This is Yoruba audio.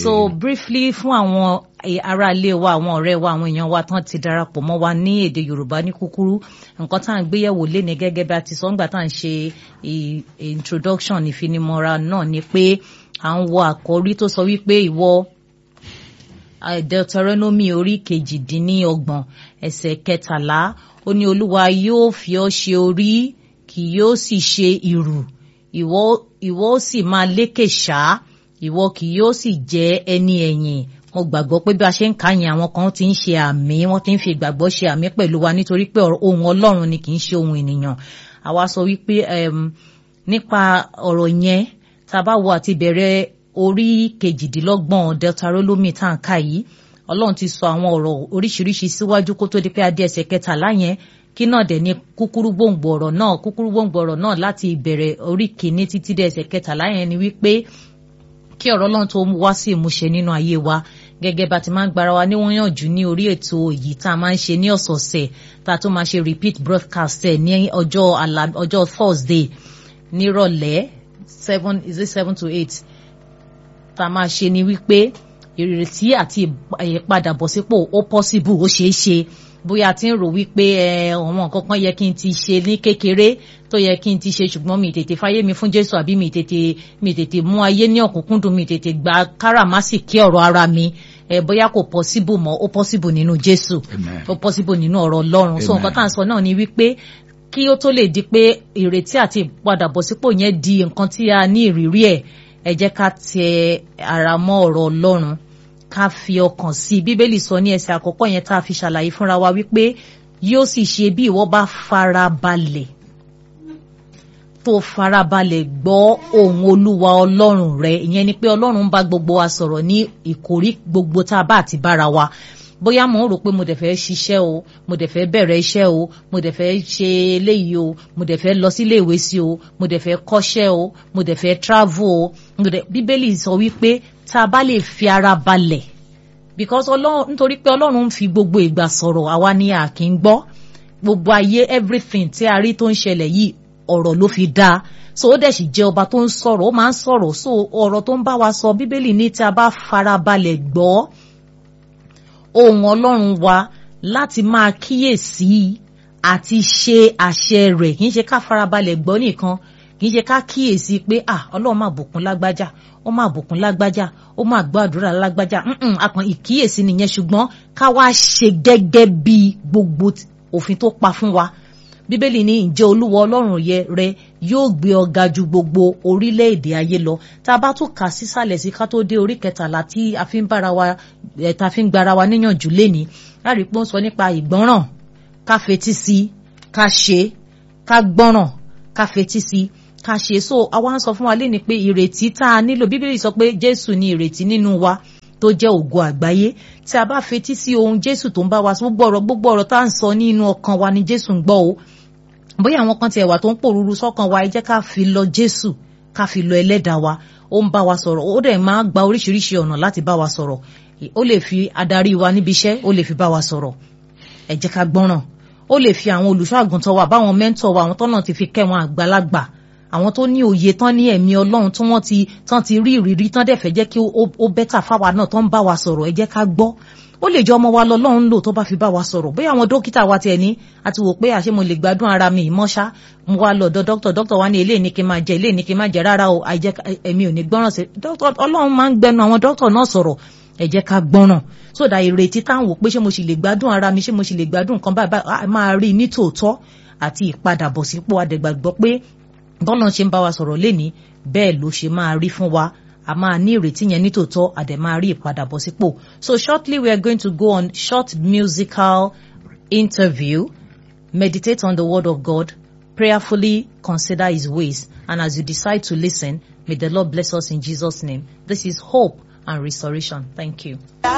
so briefly fún àwọn ará ilé wa àwọn ọ̀rẹ́ wa àwọn èèyàn wa tán ti darapọ̀ mọ́ wa ní èdè yorùbá ní kúkúrú nǹkan tá à ń gbéyẹ̀wò léni gẹ́gẹ́ bí a ti sọ ńgbà tá à ń ṣe introduction ìfinimọ̀ra náà ni pé à ń wọ àkọ́rí tó sọ wípé ìwọ deuteronomy orí kejìdínlọ́gbọ̀n ẹsẹ̀ kẹtàlá ó ní olúwa yóò fi ọ́ ṣe orí kì yóò sì ṣe ìrù ìwọ ìwọ ó sì máa lékè ṣá ìwọ kì yóò sì jẹ́ ẹni ẹ̀yìn mo gbàgbọ́ pé bí a ṣe ń kà yẹn àwọn kan ti ń ṣe àmì wọ́n ti ń fi ìgbàgbọ́ ṣe àmì pẹ̀lú wa nítorí pé ohun ọlọ́run ni kì í ṣe ohun ènìyàn àwa sọ wípé nípa ọ̀rọ̀ yẹn tá a bá wo àti bẹ̀rẹ̀ orí kejìdínlọ́gbọ̀n deuteronomy tá à ń kà yìí ọlọ́run ti sọ àwọn ọ̀rọ̀ oríṣiríṣi síwájú kó tó di pé adé ẹsẹ̀ kẹtàlá yẹn kí náà dẹ̀ ní kúkúrú gbòǹgbò ọ̀rọ̀ náà kúkúrú gbòǹgbò ọ̀rọ̀ náà láti ìbẹ̀rẹ̀ orí kìíní títí dé ẹsẹ̀ kẹtàlá yẹn ni wípé kí ọ̀rọ̀ ọlọ́run tó wá sí ìmúṣẹ nínú ayé wa gẹ́gẹ́ bá ti máa ń gbára wa níwọ̀nyànjú ní orí ètò èyí tá a máa ń ṣe ní ọ̀sọ̀ọ̀sẹ̀ tá a tún máa ṣe repeat broadcast ẹ̀ ní ọjọ́ ọjọ́ Thursday nírọ̀lẹ́ seven is it seven to eight tá a máa ṣe ni wípé ìrètí àti ìpadàbọ̀sípò ó possible ó ṣeé ṣe bóyá ti ń rò wípé àwọn nǹkan kan yẹ kí n ti ṣe ní kékeré tó yẹ kí n ti ṣe ṣùgbọ́n mi tètè fáyé mi fún Jésù àbí mi tètè mi tètè mú ayé ní ọ̀kúnkúndùn mi tètè gba káràmásìkí ọ̀rọ̀ ara mi ẹ bóyá kò possible mọ́ ó possible nínú Jésù ó possible nínú ọ̀rọ̀ Ọlọ́run so nǹkan tá à ń sọ náà ni wípé kí ó tó lè di pé ìrètí àti ìpadàbọ̀sípò yẹn di nǹkan tí a ní ìrírí ẹ̀ ẹ jẹ́ ká tẹ ara mọ́ ọ̀rọ̀ Ọlọ́run ká fi ọkàn sí bíbélì sọ ní ẹsẹ̀ àkọ́kọ́ yẹn tá a fi ṣàlàyé fúnra wa wípé yóò sì ṣe bí ìwọ bá farabalẹ̀ tó farabalẹ̀ gbọ́ ohùn olúwa ọlọ́run rẹ ìyẹn ni pé ọlọ́run ń bá gbogbo wa sọ̀rọ̀ ní ìkórí gbogbo tá a bá àti bára wa bóyá mo ń rò pé mo dẹ̀ fẹ́ ṣiṣẹ́ o mo dẹ̀ fẹ́ bẹ̀rẹ̀ iṣẹ́ o mo dẹ̀ fẹ́ ṣe eléyìí o mo dẹ̀ fẹ́ lọ sílé ìwé sí o mo dẹ̀ fẹ́ kọ́ṣẹ́ o mo dẹ̀ fẹ́ travel o bíbélì sọ wípé tá a bá lè fi ara balẹ̀ because ọlọ́run nítorí pé ọlọ́run ń fi gbogbo ìgbà sọ̀rọ̀ àwa ni a kì í gbọ́ gbogbo ayé everything tí a rí tó ń ṣẹlẹ̀ yìí ọ̀rọ̀ ló fi dá so ó dẹ̀ sì jẹ́ ọba tó ń sọ̀rọ̀ ó máa ń sọ̀rọ̀ so ọ̀rọ̀ tó ń bá wa sọ bíbélì ní tí a bá farabalẹ̀ gbọ́ ohùn ọlọ́run wa láti máa kíyèsí àti ṣe àṣẹ rẹ̀ kì í ṣe ká farabalẹ̀ gbọ́ nìkan kì í ṣe ká kíyèsí pé ah ọlọ́run máa bùkún lágbájá ó máa bùkún lágbájá ó máa gbọ́ àdúrà lágbájá akàn ìkíyèsí nìyẹn ṣùgbọ́n ká wá ṣe gẹ́gẹ́ bí gbogbo òfin tó pa fún wa bíbélì ní ǹjẹ́ olúwa ọlọ́run yẹ rẹ yóò gbé ọ ga ju gbogbo orílẹ̀-èdè ayé lọ tá a bá tún kà sísàlẹ̀ sí ká tó dé orí kẹtàlá tí a fi ń bára wa ẹ̀ tá a fi ń gbára wa níyànjú léni láàrí pé ó ń sọ nípa ìgbọ́ràn ká fetí sí ká ṣe ká gbọ́ràn ká fetí sí ká ṣe so àwa ń sọ fún wa léni pé ìrètí tá a nílò bíbélì sọ pé jésù ní ìrètí nínú wa tó jẹ́ ògo àgbáyé tí a bá fetí sí ohun jésù tó ń bá wa sọ gbogbo ọ̀rọ̀ gbogbo ọ̀rọ̀ tá à ń sọ nínú ọkàn wa ni jésù ń gbọ́ o bóyá àwọn kan tiẹ̀ wà tó ń pòrúurú sọ́kàn wa ẹ jẹ́ ká fi lọ jésù ká fi lọ ẹlẹ́dàá wa ó ń bá wa sọ̀rọ̀ ó dẹ̀ máa gba oríṣiríṣi ọ̀nà láti bá wa sọ̀rọ̀ ó lè fi adarí wa níbi iṣẹ́ ó lè fi bá wa sọ̀rọ̀ ẹ jẹ́ ká gbọ́ràn ó lè fi àwọn olùṣọ́ àgùntàn wa báwọn mẹ́ńtọ̀ wa àwọn tọ́nà ti fi kẹ́ wọn àgbàlagbà àwọn tó ní òye tán ní ẹ̀mí ọlọ́run tí wọ́n ti tán ti rí ìrírí tán dẹ̀ fẹ́ jẹ́ kí ó bẹ́tà fáwa náà tán ń bá wa sọ̀rọ̀ ẹ jẹ́ ká gbọ́ ó lè jẹ́ ọmọ wa lọ́lọ́run lò tó bá fi bá wa sọ̀rọ̀ bóyá àwọn dókítà wa tiẹ̀ ní àti wò pé àṣé mo lè gbádùn ara mi ìmọ̀ṣá mo wá lọ́dọ̀ dókítà dókítà wa ní eléyìí ní kí n máa jẹ eléyìí ní kí n máa jẹ rárá o àìjẹ́ ẹ̀mí ò ní gbọ́ràn sí dókítà ọlọ́run máa ń gbẹnu àwọn dókítà náà sọ̀rọ̀ ẹ jẹ́ ká gbọ́ràn sódà ìrètí táwọn wò pé ṣé mo sì lè gbádùn ara mi ṣé mo sì lè gbádùn nǹkan báyìí máa rí ní tòótọ́ àti ìpadàbọ̀sípò adẹ̀gbàgbọ́ pé bọ́lá ṣe ń bá wa sọ̀rọ̀ lénìí bẹ́ẹ̀ ló ṣe máa rí fún wa a máa ní ìrètí yẹn nítòótọ́ a dẹ̀ máa rí ìpadàbọ̀sípò so shortly we are going to go on short musical interview meditate on the word of God prayerfully consider his ways and as you decide to listen may the Lord bless us in Jesus name this is hope and restoration thank you.